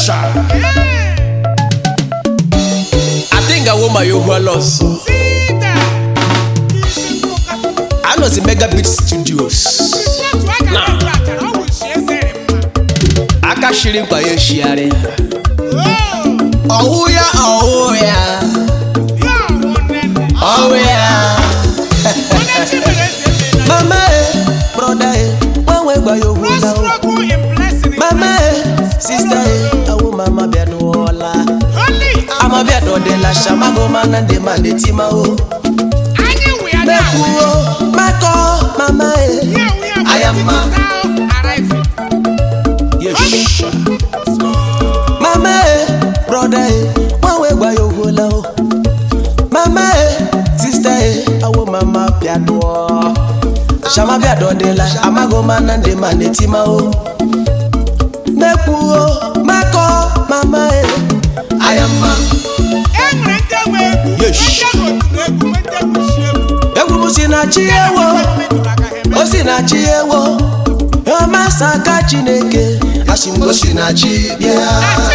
sha atinga woma yohuala ọsọ anọzi megabit studios aka shiri mkpa ya eshigharị ọwụ ya ọwụ ya ọwụ ya mama e broda e nwanwe gba ya ohuala o mama e sista e awo mama bịa n'ụọla ama bịa dọdela shamago mana ndị ma na-etima o mekwuo makọ mama e ayama yes mama e broda e nwanwe gba ya ohuala o mama e sista e awo mama bịa dụọ shama bịa dọdela amago mana ndị ma na-etima o mekwuo makọ mama e ayama egwu m si na chi ewo o si na chi ewo ọmasa aka chineke asị m gosi na chi bịa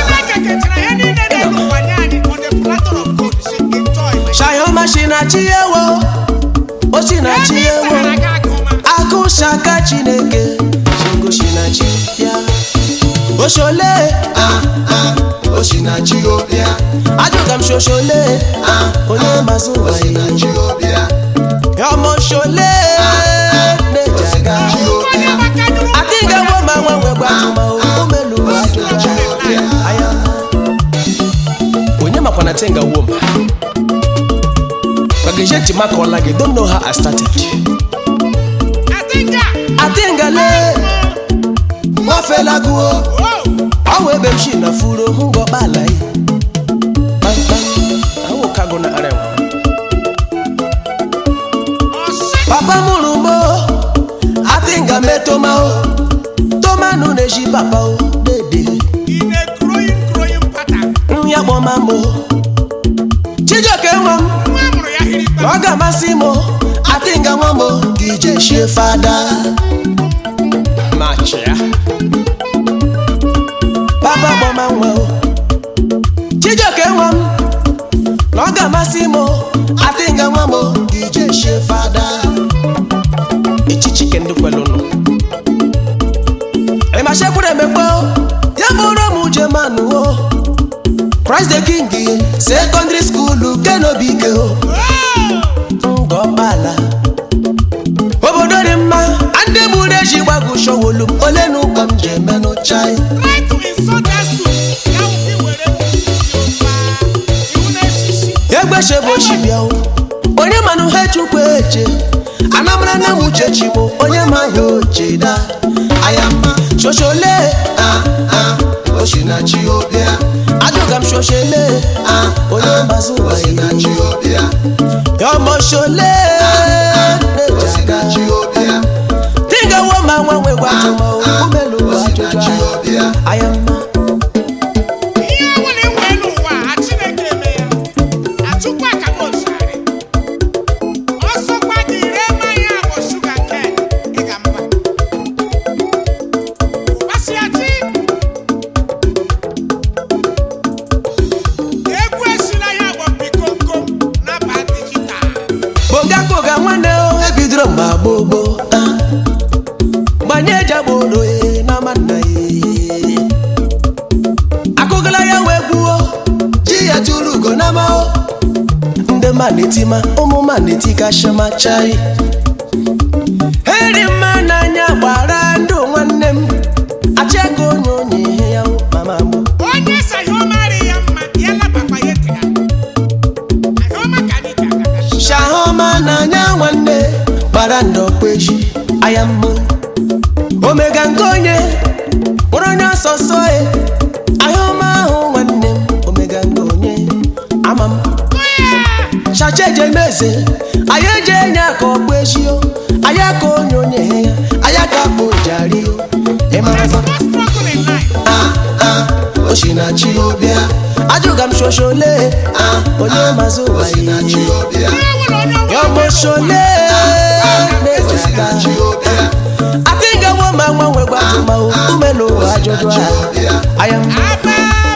shayoma si na chi ewo o si na chi ewo akụ shaka chineke chingosi na chi bịa oshole ah ah o si na chi o bịa ajụga m shoshole ah onye mazụ ụwa ya ọmọ ṣọlẹ lẹjàgà akíngẹ wo máa wọn wẹgbà tuma o ó mélòó àjọjà àyà. onye makwana tenga wom gbàgéjé tìmá kan lage don't know how i started. atingale wọn fẹ lagun o ọwọ ebe m ṣì na furo ń gbọ bàálà yìí kpankpan àwọn kago na arẹwà. papa mụrụ m o adịnga me toma o toma nụ na-eji papa o dede ya kpọma m o chijioke nwa m ọ ga-amasị m o adịnga nwa m o ka ije shie fada machia papa kpọma nwa o chijioke nwa m na ọ ga-amasị m o adịnga nwa m o ka ije shie fada echichi ke ndị kwelu nọ ịmachekwuru emekpe o ya bụrụ m jemanụ o Christ the King secondary school kenobike o ngọkpala obodo dị mma ndị gburu eji gbagụ showolu m ole na ụkọ m ji emenụ chai egbechebụochibịa o onye manụ ha chukwu eche anamara na m uchechi m onye ma ya oche da ayama shoshole ah ah osinachi obia ajụga m shoshele ah onye mbazi ụwa osinachi obia ọmọ shole nejaga tingawo ma nwa nwe gwa tụma umelu ajụjụ ayama bogakoga nwanne o ebidoro mgbe gboo gboo ah. gbanye eji agboro e na manna e akụgala ya wee gbuo ji ya tụrụ ugo na mao ndị ma na-etima ụmụ ma na-etika shama chai eri mma n'anya gbara ndụ nwanne m achịaka onye onye ihe ya wụ mama mụ onye saghị ọmarị ya mma ya labakwa ya ete ya ahụma ka anyị ji agaga shahoma n'anya nwanne gbara ndọkpeji aya mma omega nke onye kpọrọ onye ọsọsọ e ahụma ahụ nwanne m omega nke onye ama m chacha eje meze anyị eje enye aka ọkpụ ejio anyị aka onye onye ya anyị aka akpụ jari ịmara There's no struggle in life. ah ah osinachi obia ajụga m shoshole ah onye mazụ ụwa ihe Onye nwere onye ọnwa yọmọṣọlẹ lẹjàgà akíngawo máa ń wọ́n wẹ̀ gbàtúmọ̀ òkú mélòó àjọjọ à ayam Aba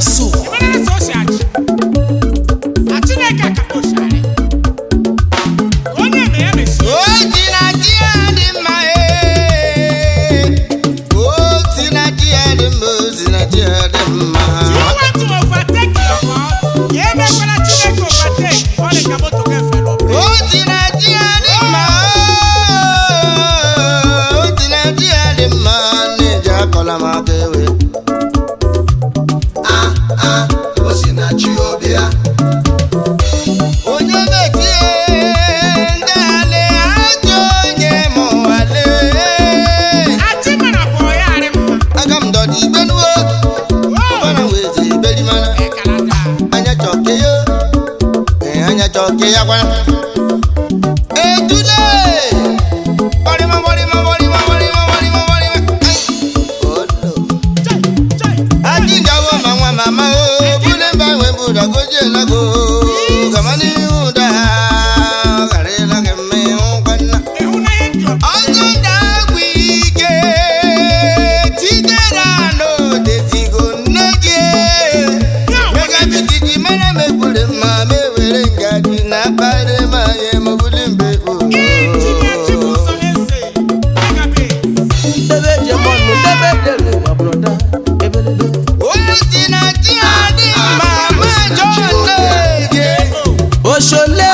su Ịmara na sọ o si achị. Na Chineke aka o si arị. Ka onye eme ya mesi. O si na chi ya dị mma ee. O si na chi ya dị mma, o si na chi ya dị mma. You want to overtake your God? Ya emekwala Chineke overtake. Ọ dị ka moto ga-efe n'obodo. O si na chi ya dị mma, o si na chi ya dị mma, na-eji akọla m aka ewe. Onye metie ndị ale ajọ onye ma ụwa lee. Achị mara bụ ya arị mma. Aga m dọdị igbenuwo, Oh, ọbara wee zi iberi mana. ekalata. anya chọke yo ee anya chọke ya kwana ejule bọrịma bọrịma bọrịma bọrịma bọrịma bọrịma olo Chai, chai. aji gawo ma nwa mama o bule mba nwe buda goji elago gamani uda garela gemme nkwanna Ịhụnanya dị ọkụ. ọzọ ndagwu ike tidera n'odezigo nne gị Ya nwe Mega bitiji mana megbure ma mewere ngaji na akpari ma ye mobuli mbebo. Injinia Chibuzo Eze. Megabe. debe jemọnụ debe delu ụwa broda ebelebe Onye si na chi adị mma mejọ nne oshole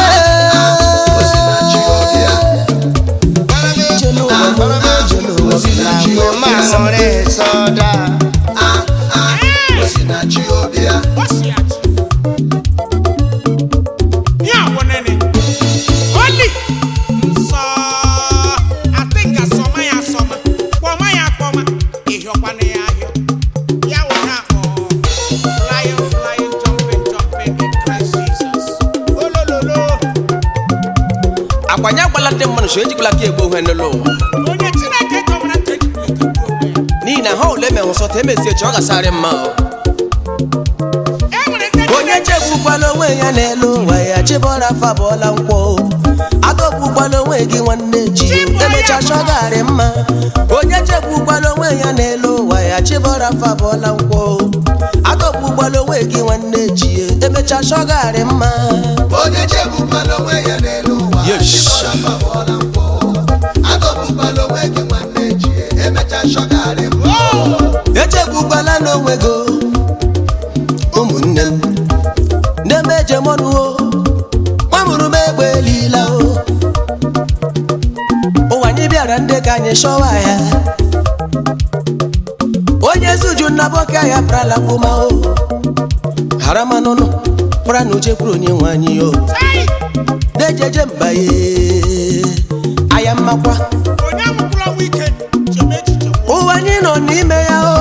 jelu ụwa broda jelu ụwa Na mgbe ma hụrụ sọda. Ee, o si achị. Ihe a bụ nene. Oli. Nsọ. Atị nga sọma ya asọma. Kpọma ya akpọma. Ịhịọkwana ya ahịọ. Ya wụ ha kpọ. Flying, flying, jumping, jumping in Christ Jesus. Olololo. akwanye agbala ndị mmadụ so ejikwala ka egbo ihe n'ụlọ ụwa Onye Chineke chọbara ka ejikwa ekegbu onwe ya. n'ihi na ha ole me hụsọta emezie chi ọ gasarị mma o. E nwere ndị onye chegbukwala onwe ya n'elu ụwa ya chibọra fabụọla nkwọ adọgbukwala onwe gị nwanne ji emecha chọgarị mma onye chegbukwala onwe ya n'elu ụwa ya chibọra fabụọla nkwọ adọgbukwala onwe gị nwanne ji emecha chọgarị mma onye chegbukwala onwe ya n'elu ụwa Yes. ịgbara mma bụọla mkpọ adọgbukwala onwe gị nwanne ji emecha shọgarị mbụ echegbukwala n'onwe gị o, ụmụnne m na-eme ejemọnụ o nwa mụrụ m egbe elila o ụwa anyị bịara ndị ka anyị chọwa ya onye zuju nnaboka ya prala kwuma o hara manụnụ kpara na uche kwuru onye nwe anyị o Tai! na-ejeje mba ye aya mmakwa onye amụkwụrụ ọnwụ ike chebe echiche nwụọ. ụwa anyị nọ n'ime ya o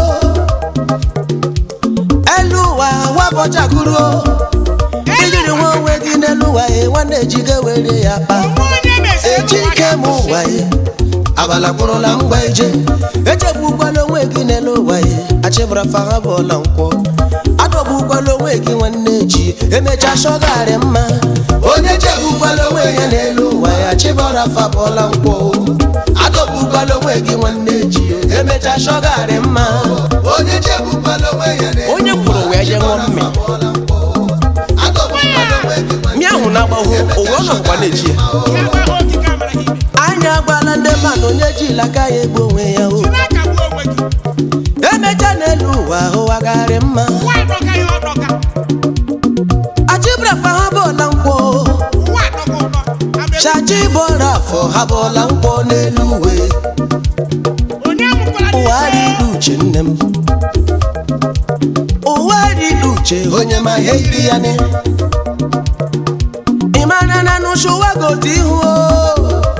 elu ụwa wabọchakuru o ijiri nwa onwe gị n'elu ụwa ya nwanne ejiga were ya kpa Onwe onye mesịrị eji n'ụwa ike m ga-akwụsị. ụwa ya abala kpụrụla ngwa ije echegbukwala onwe gị n'elu ụwa ya achịbara faha bụọla nkwọ adọgbukwala onwe gị nwanne ji emecha shọgarị mma onye chegbukwala onwe ya n'elu ụwa ya chịbara fa bụọla nkwọ adọgbukwala onwe gị nwanne ji emecha shọgarị mma onye chegbukwala onwe ya n'elu onye kwuru wee je ṅụọ mmiri bụọla mkpọ adọgbukwala onwe gị nwanne mmiri ahụ na-agbahụ owe ọ nọkwa na-eji ya Ya gwa ha ogige amara ha ime. anya agbala ndị mmadụ onye ji ilaka ya egbu onwe ya o Si na-akagbu onwe gị. emecha n'elu ụwa ụwagharị mma Ụwa adọga ya ọdọga. achịbrafa ha bụọla nkwọ Ụwa adọga ụdọ. Abịa- chachi bụọra afọ ha bụọla nkwọ n'elu uwe Onye amụkwara ụwa n'ike. riri uche nne m ụwa riri uche onye ma ihe yiri ya ne ịmara na n'ụsụ ụwa gote ihu o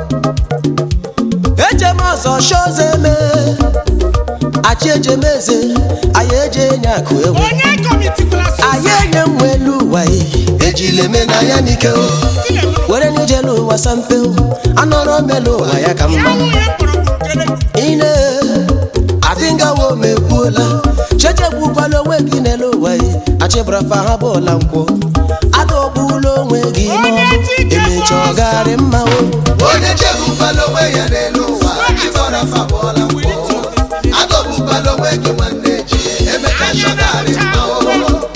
eje m ọzọ shoze eme achị eje m eze anyị eje enye akụ ewu Onye kọmitikwara anyị enye m elu ụwa yi ejile eme na ya n'ike o were n'ijelu ụwa sampe o anọrọ melu ụwa ya ka Ya mma wụ ya mkpọrọgwụ nkere. ine adịngawo m ekwuola chechegbukwala onwe gị n'elu ụwa yi achịbarafa ha bụọla nkwụ adọgbula onwe gị Onye n'ọbụ chike emecha bụ ọgarị mma o onye chegbukwala onwe ya n'elu ụwa ịgbara mma bụọla mkpọ adọgbukwala onwe gị nwanne ji emecha shọgarị mbụ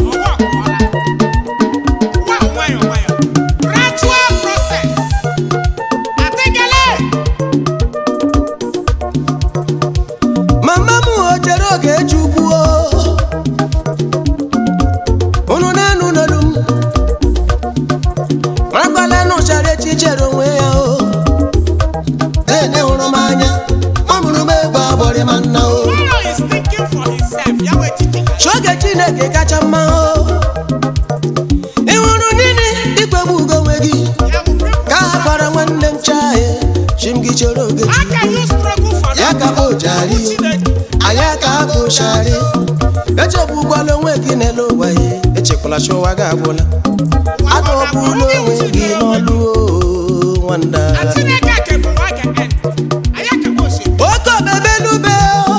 chineke kacha mma o ị hụrụ nini ikpegbu ugo onwe gị Ya bụ people. ka a gwara nwanne m chae chim gị chere oge How can you struggle for ya that? ka bụ jari Chineke. anyị aka bụ shari echegbukwala onwe gị n'elu ụwa ya echekwala chi ụwa gị agwụla adọgbula onwe gị n'ọlụ o, nwanda And Chineke kebụ nwa ga-end. Anyị akabụ osimiri. oke obebe n'ube o.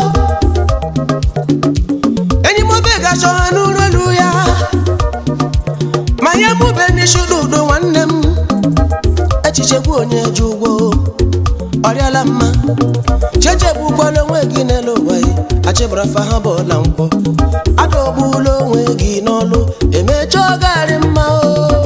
enyi m obe gachọrọ n'ụlọ elu ya ma ya mube n'isi udo nwanne m echichekwu onye ji ụgwọ ọrịala mma chechegbukwala onwe gị n'elu ụwa ya achịbara fa ha bụọla nkwọ adọgbula onwe gị n'ọlụ emecha ọgarị mma o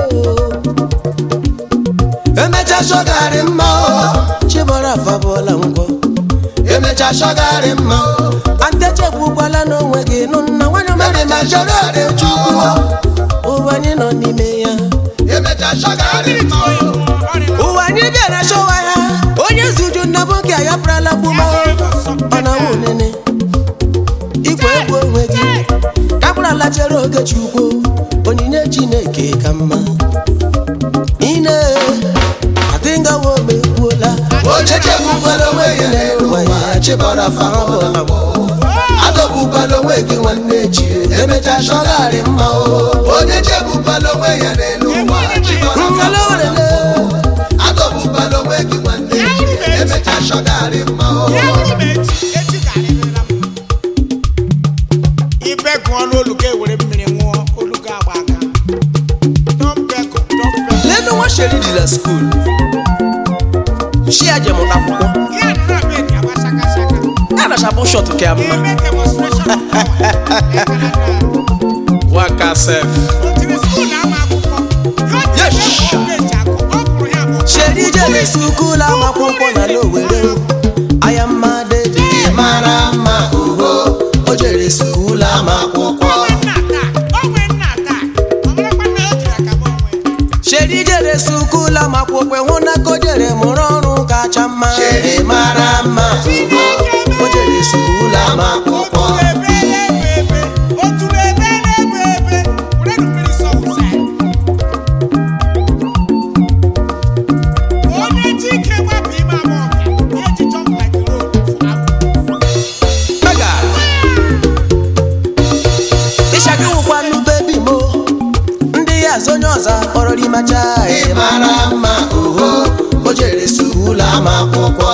emecha shọgarị mma o chibara afa bụọla nkwọ emecha shọgarị mma o antechegbukwala n'onwe gị nụ nna nwanyị mere ma chọrọ ode chukwu ụwa anyị nọ n'ime ya emecha shọgarị Mmiri mma tụọ ya o. mmụọ, ọ rịrị ụwa anyị bịara chọwa ya onye zuju nna bụ nke ya prala gbuma ọ na nwụ nene igwe egwu onwe gị kapụrala chere oge chukwu onyinye chineke ka mma ine adịngawo megbuola Ochechegbukwala onwe gị n'elu ụwa ya, chịbara fa ha bụọla nkwọ. adọgbukwala onwe gị nwanne echi emecha shọgarị mma o onye chegbukwala onwe ya n'elu ụwa chịbara fa ha bụọla nkwọ. adọgbukwala onwe gị nwanne echi emecha shọgarị mma o Ya hụrụ m echi, echi ga-adịrịla mma. Ibe gụọ n'olu ga ewere mmiri ṅụọ olu ga agba aka dọmpeko dọmpeko lenu nwa sheri dị na skuul shi ya jem akwụkwọ ya dịrọ be dị agba shaka shaka ya na shabụ shọt ka mma eme demonstration of power waka sef o tiri skuul na-ama akwụkwọ ya Yes. dị ebe ọ akụ ọ bụrụ ya bụ sheri jere skuul amakwụkwọ na n'owere aya mma dị mara mma ugo o jere skuul ama akwụkwọ onwe nna taa onwe nna taa ọ marakwa na o jiri aka m onwe sheri jere skuul amakwụkwọ hụ na ka o jere mụrụ ọrụ kacha mma Sheri mara mma ugo o jere skuul ama akwụkwọ mega ịshagị wụkwanụ bebi mo ndị ya azụ onye ọzọ kpọrọ rimacha ị mara mma ugo o jere skuul ama akwụkwọ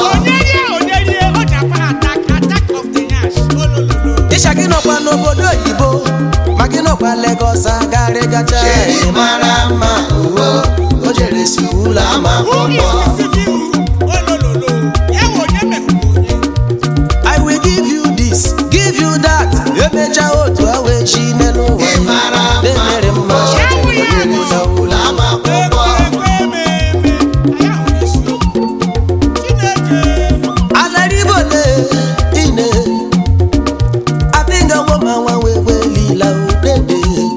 ịshagị nọkwa n'obodo oyibo ma gị nọkwa legọs agarị gacha Sheri mara mma ugo o jere skuul ama akwụkwọ I will give you this, give you that. Emecha otu awa echi n'elu ụwa. ị mara mma Na-emere mma. ugo o jere skuul ama akwụkwọ Alaribole ine. Abinga woma nwa wewe lila udede.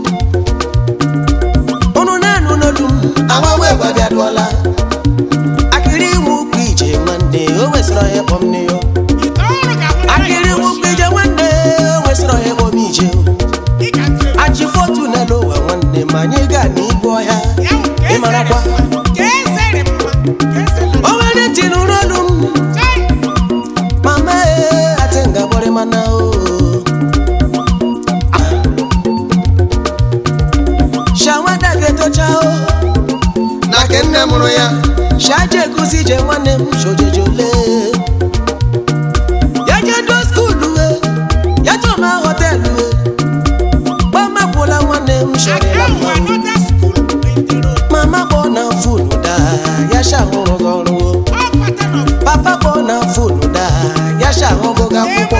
Unu nenu n'olu m, agbanwe gbabiadụọla akịrị nwukwu ije nwanne, o nwesịrị onye kpọm nne ya. Akịrị nwukwu ije nwanne, o nwesịrị onye kpọm ije. Achị fotu n'elu ụwa nwanne, ma anyị gaa n'igwe ọhịa. Ị marakwa? O nwere ntị n'ụrụ olu m. Mama e atenga bore mana o Shawada geto chao na ke nne mụrụ ya Shaje kusi je nwanne m shojejole Ya je do school we Ya to ma hotel we Mama kwụla nwanne m shorela mma Mama kpọ na funu da Ya shahụrụ gị ọrụ o Papa kpọ na funu da Ya shahụrụ gị akwụkwọ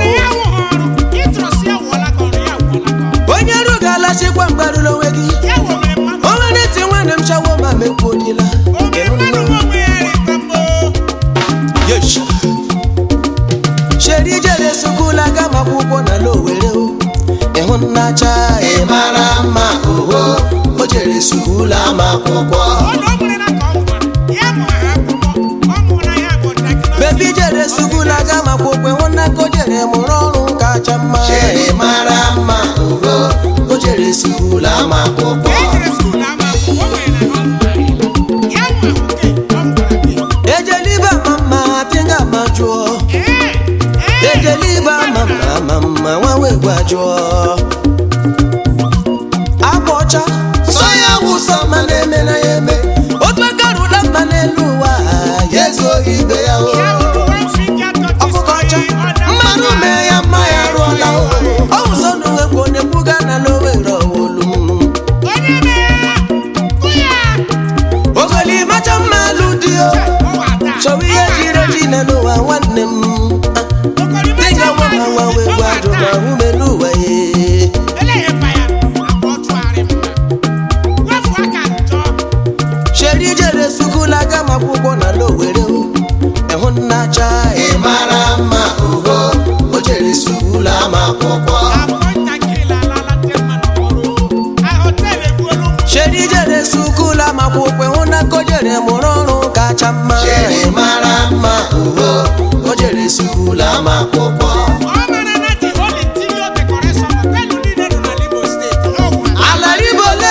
o onye rugala chikwa mgbarụla onwe gị o nwere ntị nwanne m chawo ma mekwuodila Yesh. sheri jere sukula gama akwụkwọ na lowere ịhụ nnacha ị mara mma ugo o jere skuul ama akwụkwọ bebi jere sukula gama akwụkwọ ịhụ nna ka o jere mụrụ ọrụ kacha mma Sheri mara mma ugo o jere ama akwụkwọ ejere skuul ama akwụkwọ o nwere na ọ ya nwa oke ọ mụtara gị ejelibe mama tinga ma jụọ ee ee ejelibe mama mama nwa wee gwa jụọ agba ọcha sọ ya wụsọ ma na-eme na ya eme otu aka rụda mma n'elu ụwa ya ezuoghị ibe ya o ya bụ one finger touches ọkụkọ ọcha my other mmanụ finger. mee ya mma ya rụọla o ọ wụsọ na onwekwa onye kwuga na n'owere ọwụlụ onye mee kụ ya ogoli macha mma alụ dị o ụwa taa chọwa ihe jiri eji na n'ụwa nwanne m dịga nwa ma nwa wee gwa ajụ ma ume n'ụwa ya Eléyìí pa ya, àpò ọtún àárẹ̀ mọ́. Wọ́n fún aka njọ́. sheri jere sukula gama akwụkwọ na n'owere o ịhụ nna cha ị mara mma ugo o jere skuul ama akwụkwọ Àpò ntakịrị lalala ndị mmadụ ọrụ. A họteelụ egbuolu ụmụ. sheri jere sukula ma akwụkwọ ịhụ na ka o jere mụrụ ọrụ kacha mma jere mara mma ugo o jere skuul ama akwụkwọ Ọ mara na the whole interior decoration họteelụ niile nọ n'ala Imo steeti. Ọ gwa. ala ribole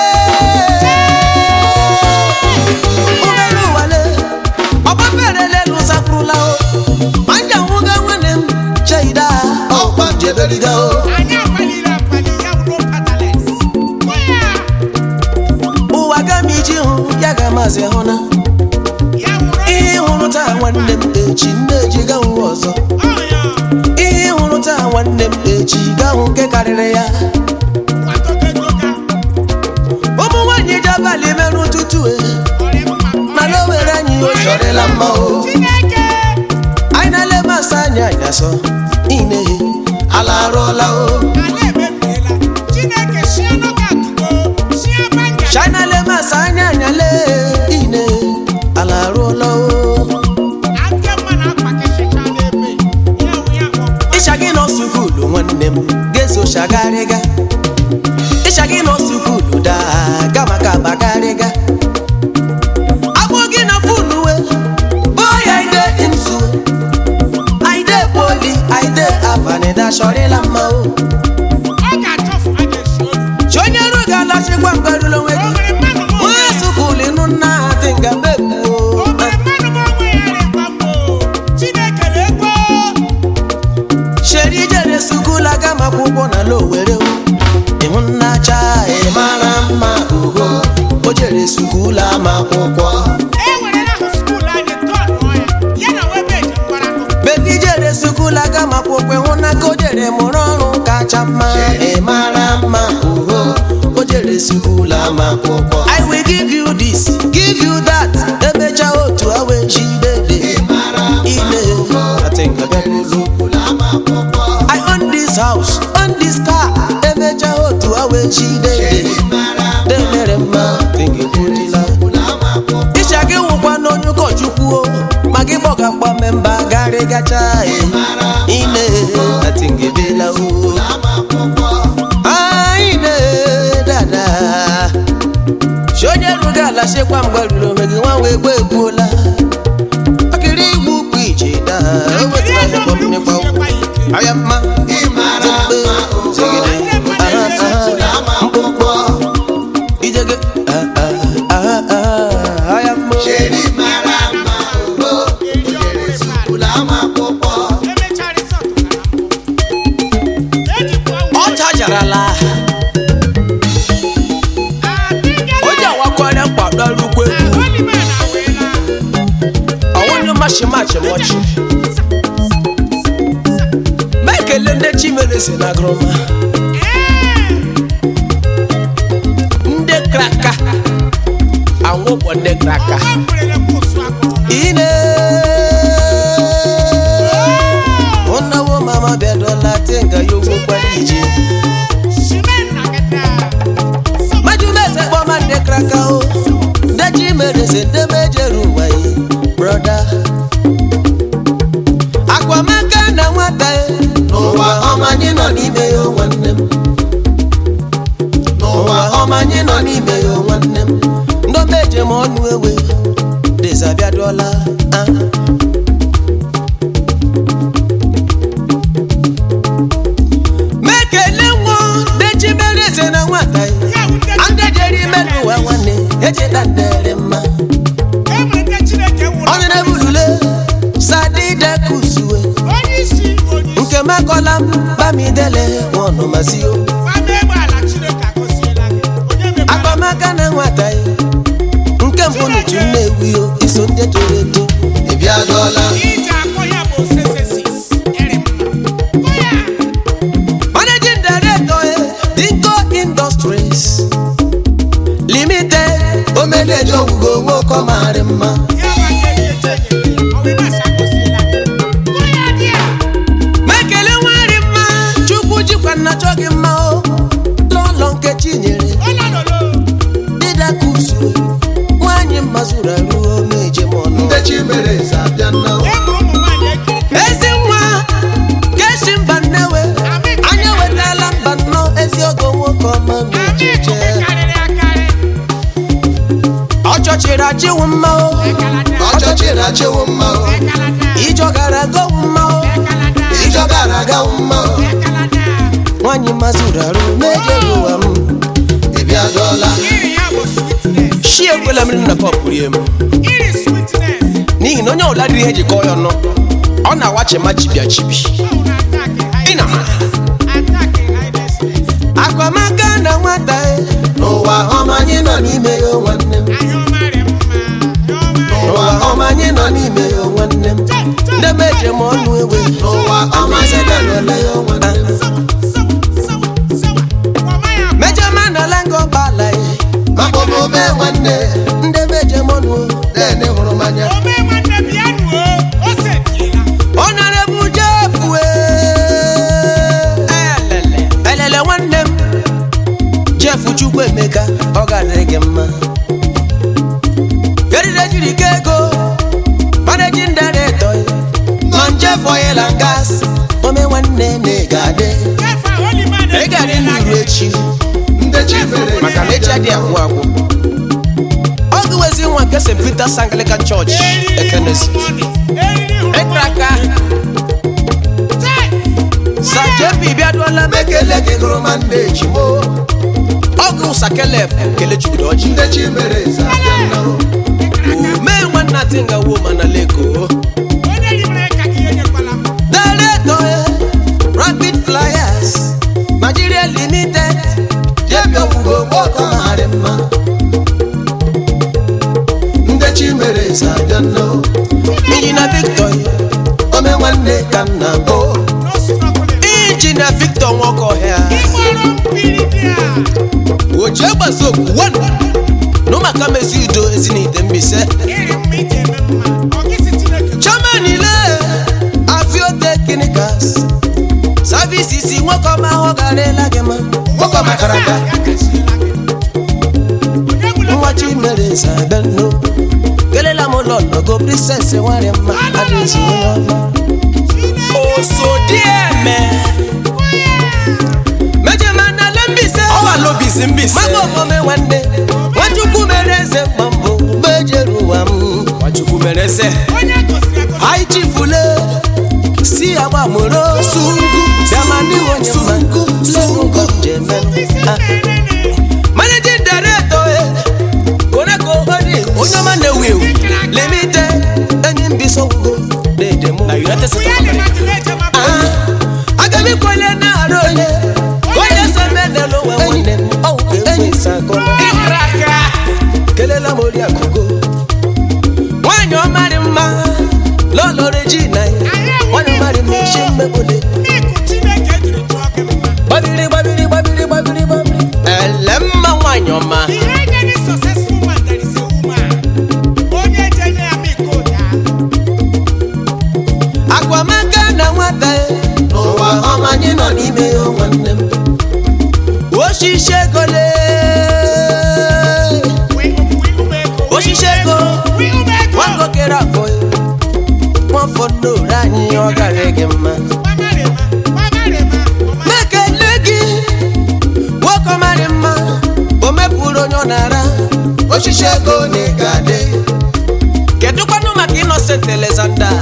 ụgbọelu wale ọgbafere lelu sakwurula o ma nja nwụga nwanne m cheida ọkwa jeberiga o Anyị akpaliri akpali ya bụ no paddlers. Kụ ya. ụwa ga m iji hụ ya ga maazị hụ na Ya wụrụ ihe hụrụ taa nwanne m echi nne eji ga hụ ọzọ ọ ya. ihe hụrụ taa nwanne m echi ga hụ nke karịrị ya Kwatogogoga. ụmụ nwaanyị ji abalị merụ ụtụtụ e Ọrịa mma. mana o were anyị o chọrịla mma o Chineke. anyị na-ele masị anya anyasọ ine ala arụọla o ala emebiela chineke si ọnọga atụgo si abanga china le masị anya anyale ine ala arụọla o ake mma na akpa kesịcha n'ebe ya wụ ya kpọ ịcha gị nọ sukulu nwanne m ga-eso chagharịga ịcha gị nọ sukulu daa ga maka bagharịga agbụ gị na funu we boy i dey nsu i dey poli i dey avanida chọrịla mma o ọ ga-achọfu a ga-esi olu chi onye ru ga-alachikwa mgberụla onwe o gị nwere mmadụ ma onwe onye ya sukulu ịnụ nna ha dị nga o mekpuo nwere mmadụ ma onwe ya rịkwa mbụ chineke na-ekwo sheri jere sukula gama akwụkwọ na lowere ịhụ nna cha ị mara mma ugo o jere skuul ama akwụkwọ e werela ahụ skuul anyị tọnụọ ya ya na webe eji mgbara akụ bebi jere sukula gama akwụkwọ ịhụ na ka o jere mụrụ ọrụ kacha mma ị mara mma ugo o jere skuul ama akwụkwọ I will give you this, give you that. Emecha otu awe jidede. ị mara Ime, I think I got it. skuul ama akwụkwọ I own this house, own this car. Emecha otu awe jidede. ị mara Demere mma, think it would skuul ama akwụkwọ ịcha gị nwụkwa n'onye ụkọchukwu o ma gị gbọgakwa memba garị gacha e ine atingedela o ama akwụkwọ anyị na dada si onye rụga ala chekwa mgbe ruru onwe gị nwa wee gba egbuola akịrị igbu ukwu ije daa o wetara ya kpọm n'ịkpa ụkwụ aya mma ị mara mma ugo Zegede, aha, skuul aha, ama akwụkwọ ijege, ah, ah, ah, ah, aya mma o. Cheri mara mma ugo o jere skuul ama akwụkwọ emechara ịsọtụ gara mbụ ejikwa ọ chajarala o ji awakwara mkpadọrukwu egwu ọnwụnye machi machi mọchi ma ekele ndị chimere si na groma ndị kraka anwụkpọ ndị kraka ine ụnawo mama bịadola tinga ya ogwo kwara ije majumeze kpọma ndị kraka o ndị chimere si ndị mejere ụwa yi broda akwamaka na nwata ya n'ụwa ọma anyị nọ n'ime ya o nwanne m ụwa ọma anyị nọ n'ime ya o nwanne m ndị omeje m ọnụ ewe dezabịaduola akpọkwala m bamidele nwanụmazi o Fama egbe ala Chineke agọziela gị. Onye mekwara akpamaka na nwata ya nke mbụ n'utu nnewi o iso ndị toro eto ị bịadọla ije akpọ ya bụ osesesis. Ere mma. Kọ ya. managing director eh, dinko industries limited omeneji ogwugo nwoke marị mma Ya bụ aka eji eche enyere. Ọ bụ na-asa agọziela gị. Kọ ya dị a. mekele nwari mma chukwu jikwa nna chọ gị mma o lọlọ nkechi nyere Ọlọlọlọ. dịdakusu nwanyị mma zuru arụ meje m ọnụ ndị chi mere eze abịa nna o. E mụrụ ụmụ nwaanyị ekirikiri. ezi nwa keshi mba nnewe anya wetala mba nnọọ ezi ogo nwoke ọma Anyị mejeje ikuku karịrị akarị. ọ chọchiri achịwụ mma o Ekalata. ọchọchị na-achịwụ mma o Ekalata. ijọ gara gowu mma o Ekalata. ijọ gara agawu mma o Ekalata. nwanyị mma zuru arụ mejeghị ụwa m ị bịadọla Iri ya bụ sweetness. shi ekwela mmiri na pọp rie m Iri sweetness. n'ihi na onye ọbụla dịrị ihe eji kọọ ya ọnụ ọ na-awa chema chibia chibi Oh, na attack Ị na ma. Attack highnessness. akwamaka na nwata e n'ụwa ọma anyị nọ n'ime ya o nwanne m Ahịa ọma dị mma. Ahịa ọma dị n'ụwa ọma anyị nọ n'ime ya o nwanne m ndebe eje m ọnụ ewe n'ụwa ọma anyị nọ n'ime ya o nwanne m Sawa, sawa, sawa, sawa. Ọma ya bụ mejọ ma na lango bala e maka omume nwanne ndebe eje m ọnụ dene hụrụ m anya ome nwanne bịa nuo. O setiela. ọnọrebụ jefu elele elele nwanne m jefu chukwu emeka ọ ga-adịrị gị mma erire jiri ka ego managing director ma njefu oyela gas ome nwanne na ị ga-adị Kefa, holy man, ị ga-adị n'iru echi ndị chi mere maka na echi adịghị agwụ agwụ ọ gụwezi nwa nke st peters anglican church ekenesi ịkraka sajebi bịaduola m ekele gị gụrụ ma ndị echi mo ọgụ sakelef kele chukwudo ọjị ndị chi mere eze abịa nna o omee nwanna tinga wo mana leko daleto rapid flyers nigeria limited jebi ogwugo nwoke marị mma ndị chi mere eze abịa nna o injina victor ome nwanne ka nna bụ injina victor nwokohia oche gbasa okwu wan n'ụmụaka mezi udo ezinite mbise chairman ile avio technicals services nwoke ọma ahụ garịla gị ma nwoke makara aka nwa chimere zabeno kelela m ụlọ nọgo princess nwanyị mma adịzi onye ọma osodieme mejemana lembise ọwalobisi mbise mama omome nwanne nwachukwu mere eze mma mbụ mgbe ejere ụwa m nwachukwu mere eze anyị chifule si agbamoro sungu bịamani onye mma sungu jemen managing director eh, koneko holdings onye ọma na-ewu ewu limited enyi mbiso wugo na-edemo na united states of america aga m ikwele na-arụ onye onye so menelu ụwa nwanne m ọwụ ka enwe sakọla kelela m ori akụgo nwanyị ọmarị mma lọlọ regina nwanyị ọmarị mma isi mmegbole gbabiri gbabiri gbabiri gbabiri gbabiri ele mma nwanyị ọma agwamaka na nwata ya n'ụwa ọma anyị nọ n'ime ya o nwanne m osisi ego lee osisi ego nwangokere afọ ya nwafọ n'ore anyị ọ gara gị mma mekele gị nwoke ọmarị mma o mepụrụ onye ọ na-ara osisi ego na ị ga-adị kedụkwanụ maka innocent alexander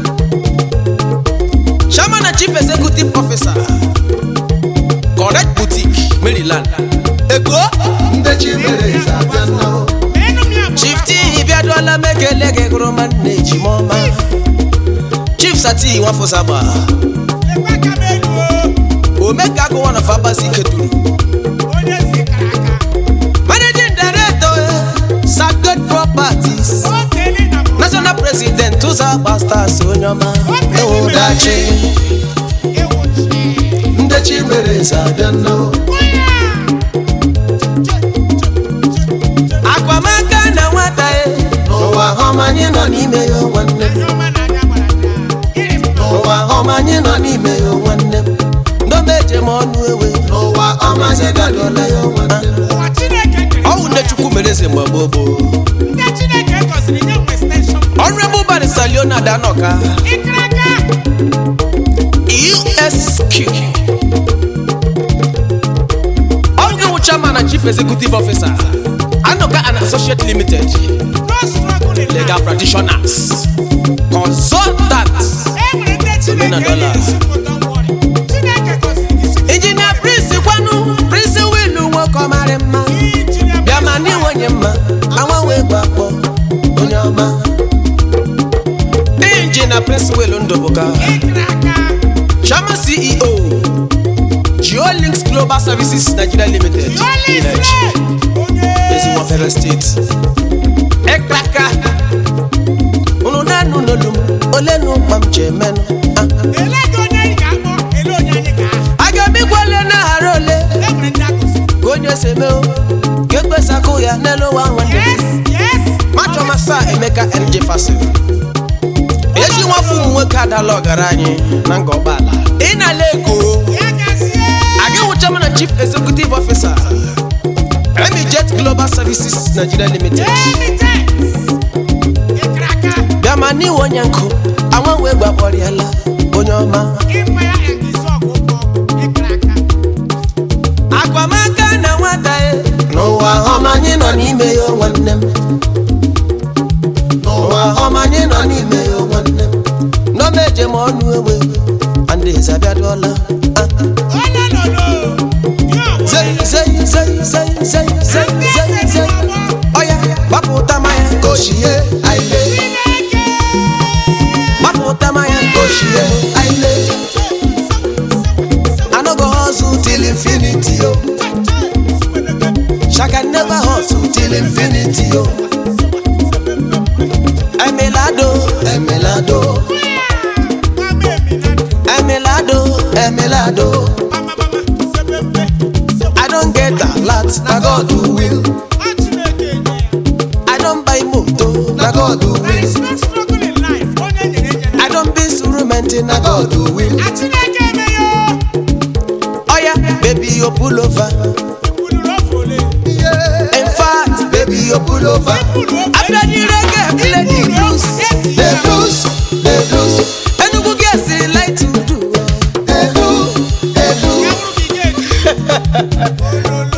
chairman and chief executive officer correct boutique maryland ego ndị chi mere eze abịa nna o chief t bịaduola m ekele gị gụrụ ma nna ejima ọma chief sati nwafọ saba lekwa aka m elu o omeka agụ one of abasi keturu onye si kara aka managing director sacred properties o teli na mụ national president ụzọ pastors onye ọma ụdachi ịwụchi ndị chi mere eze abịa nnọọ onye akwamaka na nwata ya n'ụwa họm anyị nọ n'ime ya o nwanne m anya ọma na anya gbara anya iri m n'ụwa họm anyị nọ n'ime ya o nwanne m ndomeje m ọnụ ewe n'ụwa họm anyị nọ n'ime ya o nwanne m ụwa chineke kere ọwụ nne chukwu mere eze mgbe gboo gboo ndị chineke gọziri nye nwe steshọn honorable barrister leonard anoka ịkara aka esq ọgụ wụ chairman and chief executive officer anoka and associate limited no struggle in legal life practitioners consultants e nwere ndị chineke Omenadọla. na-esi don't worry chineke gọziri gị site injinia prince kwanu prince wilu nwoke ọmarị mma injinia bịa ma n'iwenye mma agbanwe gbakpọ onye ọma injinia prince wilu ndụbụka ịkara aka chairman ceo geolinks global services nigeria limited Holy Village, Spirit, onye ezinwafere steeti ekraka unu na-anụ n'olu m ole na ụkpa m ji emenụ Ah, ele gị onye anyị ga-akpọ ele onye anyị ga-aha a ga-emegbu ole na-aghara ole e nwere ndị akụzi ka onye si eme o ka ekpesakụ ya n'elu ụwa nwanne yes yes machọ masa emeka mj fasil ezi nwafọ ụmụ nwoke adala ọgaranya na nga ọgbala ị na-ala ego ya gazie aga wụchama na chief executive officer emijet global services nigeria limited emite ịkara aka bịa ma n'iwe onye nkụ anwa wee gbakpọrịala onye ọma ịkpa ya egizi ọgụ ụgwọ ịkara aka akwamaka na nwata ya n'ụwa họm anyị nọ n'ime ya o nwanne m n'ụwa họm anyị nọ n'ime ya o nwanne m nọmeje m ọnụ ewe andeze abịadụọla Ah, onye nọnọ ya onwe zei zei zei zei zei zei ndị zei eze dị zei n'ọgbọ ọya gbapụta maya ochie aile chineke gbapụta maya ochie aile anogo hustle till till infinity o shaka never hustle till infinity o emelado emelado mama emi na ndụ emelado emelado mama mama sebebe i don get a lot na god will ọ chineke enye ya i don buy moto na god there will is no struggle in life onye nyere enyere i don be instrument na na god will a chineke eme ya ọya baby you pull over kwuluru ofe ole yeah. in fact baby you pull over kwuru ofe after the reggae play the blues the blues the blues enugu girls dey like to do edu edu ya bụrụ gị ga-eji ololo